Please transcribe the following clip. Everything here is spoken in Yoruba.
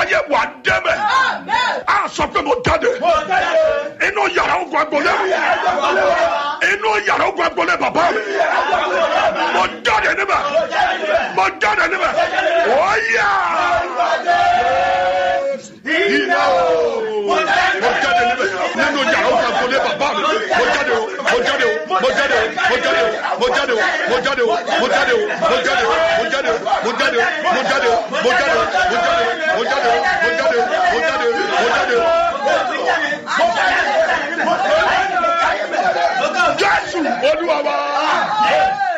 ayé wà dẹ́mẹ̀ a sọ pé mo jáde inú yàrá ogun agbolé mi inú yàrá ogun agbolé bàbá mi mo jáde níbẹ̀ mo jáde níbẹ̀ ó yà iná o mo jáde níbẹ̀ nínú yàrá ogun agbolé bàbá mi mo jáde o mo jáde o mo jáde o mo jáde o mo jáde o mo jáde o mo jáde o mo jáde o mo jáde o mo jáde o mo jáde o mo jáde o mo jáde o mo jáde o mo jáde o mo jáde o mo jáde o. Jésù olúwa wa.